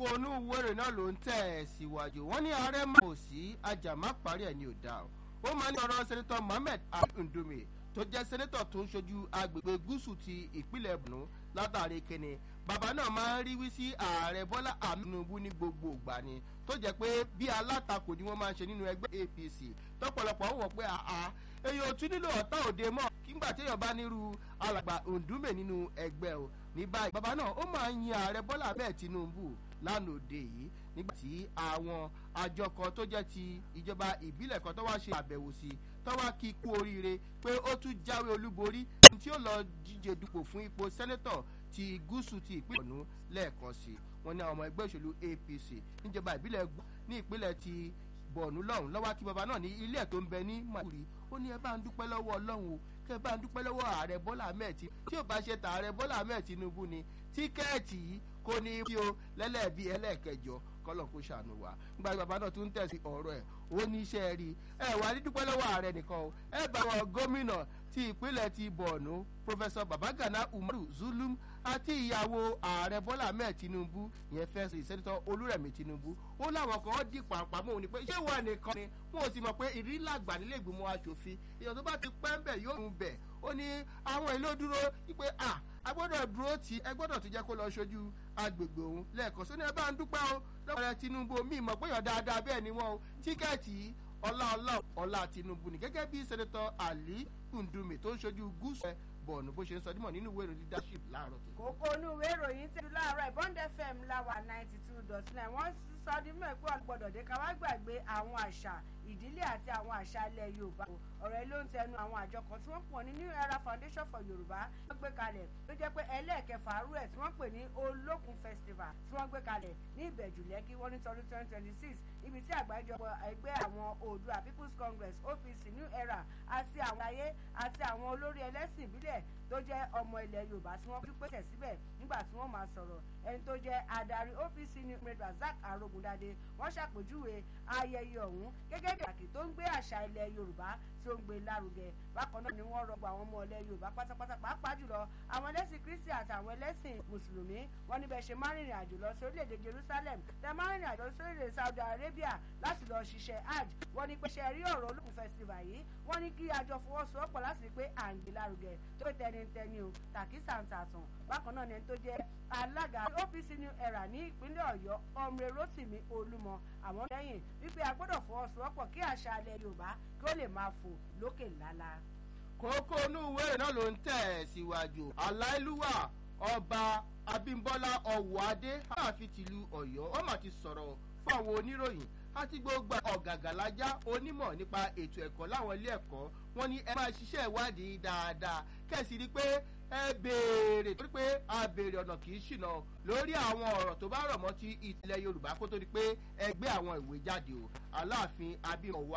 kókó inú wẹ̀rẹ̀ náà ló ń tẹ̀ ẹ̀ síwájú wọ́n ní ààrẹ máa kò sí ajàmá parí ẹ̀ ní òdà o ó máa ní ọ̀rọ̀ sẹ́nitọ́ mohammed abduldume tó jẹ́ sẹ́nitọ̀ tó ń ṣojú agbègbè gúúsù ti ìpínlẹ̀ borno látàrí kíni bàbá náà máa ń rí wí sí ààrẹ bọ́lá àmúnubú ní gbogbo ìgbà ni tó jẹ́ pé bí alátakò ni wọ́n máa ń ṣe nínú ẹgbẹ́ apc tọ́pọ̀lọpọ̀ ń wọ̀ pé àá èyí ò tún nílò ọ̀tá òde mọ́ kígbà téèyàn bá nírú alàgbà òǹdúmè nínú ẹgbẹ́ o ní báyìí bàbá náà ó máa ń yin ààrẹ bọ́lá bẹ́ẹ̀ tinubu lánàá òde yìí nígbà tí àwọn àjọ kan tó jẹ́ ti ìjọba ìbílẹ̀ kan tó wá ṣe àbẹ̀wò sí tó wá kí kú oríire pé ó tún jáwé olúborí tí ó lọ díje dupò fún ipò sẹ́nẹ́tọ̀ ti gúúsù ti ìpínlẹ̀ ọ̀nù lẹ́ẹ̀kan sí wọn ní àwọn ọmọ ẹgbẹ́ òṣèlú apc níjọba ìbílẹ̀ ní ìpínlẹ̀ ti bọ̀ọ̀nù lọ́hùn lọ́wọ́ kí baba náà ní ilé ẹ̀ tó ń bẹ ní màkúrí ó ní ẹ bá ń dúpẹ́ lọ́wọ́ ọlọ́run o kẹ bá ń dúpẹ́ lọ́wọ́ ààrẹ bọ́lá ahmed tí tí ò bá ṣe tà ààrẹ bọ́lá ahmed tinubu ni tíkẹ́ẹ̀tì yìí kò ní bí o lẹ́lẹ́bí ẹlẹ́ẹ̀kẹjọ kọ́lọ̀ kó ṣàánú wa nígbà tí baba náà tún tẹ̀sí ọ̀rọ̀ ẹ̀ ó ní iṣẹ́ rí ẹ wà ní dúpẹ́ lọ́wọ́ ààrẹ nìkan o ẹ bá wọn gómìnà ti ìpínlẹ̀ ti bọ̀ọ̀nù pọfẹsọ babagana umaru zulum àti ìyàwó ààrẹ bọ́lá ahmed tinubu ìyẹn fẹ́ẹ́ sẹ́nitọ́ olúrẹ̀mí tinubu ó láwọn kan dì pàǹpàmọ́ òní pé ṣé wà nìkan ni wọn ò sì mọ̀ pé ìrírí làgbà nílé ìgbìmọ̀ asòfin èèyàn tó bá ti pẹ́ ń bẹ̀ yóò ń bẹ̀ ó ní àwọn ìlú dúró wípé à a gbọ́dọ̀ dúró tí ẹ gbọ́dọ̀ tó jẹ́ kó lọ ṣojú agbègbè òun lẹ́ẹ̀kan sóní ẹ bá ń dúpẹ́ o lọ́wọ́ rẹ tinubu mi mọ̀ pé yàn dáadáa bẹ́ẹ̀ ni wọ́n o tíkẹ́ẹ̀tì ọlá ọlá ọlá tinubu ni gẹ́gẹ́ bí sẹ́nitọ́ ali kùndùmí tó ń ṣojú gúúsù ẹ̀ bọ̀ọ̀nù bó ṣe ń sọ dímọ̀ nínú ìwé ìròyìn leadership láàárọ̀ tó. kókó inú ìwé ìròyìn tẹ́lú láàárọ̀ ìbọn fm láwà ninety two dot nine wọ́n sọ ní mọ̀ pé ọ̀gbọ́dọ̀ dé ká wá gbàgbé àwọn àṣà ìdílé àti àwọn àṣà ilẹ̀ yorùbá ọ̀rọ̀ yìí ló ń tẹnu àwọn àjọ kan tí wọ́n pọ̀ ní new era foundation for yorùbá wọ́n gbé kalẹ̀ tó jẹ́ pé ẹlẹ́ẹ̀kẹfà arú ẹ̀ tí wọ́n pè ní olókun festival tí wọ́n gbé kalẹ̀ ní ìbẹ̀jù lẹ́kí wọ́n ní tọdún twenty twenty six ibi tí àgbájọpọ̀ ẹgbẹ́ àwọn oòdùà people's congress opc new era àti àwọn ayé àti àwọn olórí ẹlẹ́sìn ìbílẹ̀ tó jẹ́ ọmọ ilẹ̀ yorùbá tí wọ́n fi pèsè síbẹ̀ nígbà tí wọ́n máa sọ̀rọ̀ ẹni tó jẹ́ adarí opc new emir razak arogundade wọ́n ṣàpèjúwe ayẹyẹ ọ̀hún gẹ́gẹ́ bí àkì tó ń gbé àṣà ilẹ̀ yorùbá tí ó ń gbé lárugẹ bákan náà ni wọ́n rọgbọ àwọn ọmọ ilẹ̀ yorùbá pátápátá pàápàá jùlọ àwọn ẹlẹ́sìn kristi àti àwọn ẹlẹ́sìn mùsùlùmí wọ́n níbẹ̀ ṣe máa rìnrìn àjò lọ sí orílẹ̀-èdè jerusalem tẹ máa rìnrìn àjò lọ sí orílẹ̀-èdè saudi arabia láti lọ ṣiṣẹ́ hajj wọ́n ní pé ṣe rí ọ̀rọ̀ olókùn festival yìí wọ́n ní kí àjọ fọwọ́sowọ́pọ̀ láti rí pé à ń gbé lárugẹ tó pé tẹnitẹni o tàkísà ń tàtàn bákan náà ni ẹni tó jẹ́ alága opc new era ní ìpínlẹ̀ ọ̀yọ́ ọmọ rotimi olúmọ àwọn lẹ́yìn wípé a gbọ́dọ̀ fọwọ́sowọ́pọ̀ kí àṣà alẹ́ yorùbá kí ó lè máa fò lókè lálá. kókó inú ìwé náà ló ń tẹ̀ síwájú aláìlúwà ọba abimbola ọwọ́adé aláàfin tìlú ọ̀yọ́ ó mà ti sọ̀rọ̀ fún àwọn oníròyìn àti gbogbo ọ̀gàgàlájà onímọ̀ nípa ètò ẹ̀kọ́ láwọn ilé ẹ̀kọ́ wọn ní ẹ máa ṣiṣẹ́ ìwádìí dáadáa kẹ́sì rí pé ẹ béèrè torí pé a béèrè ọ̀nà kì í ṣìnà lórí àwọn ọ̀rọ̀ tó bá rọ̀ mọ́ ti ìtìlẹ̀ yorùbá kó tó di pé ẹ gbé àwọn ìwé jáde o aláàfin abimọ̀wá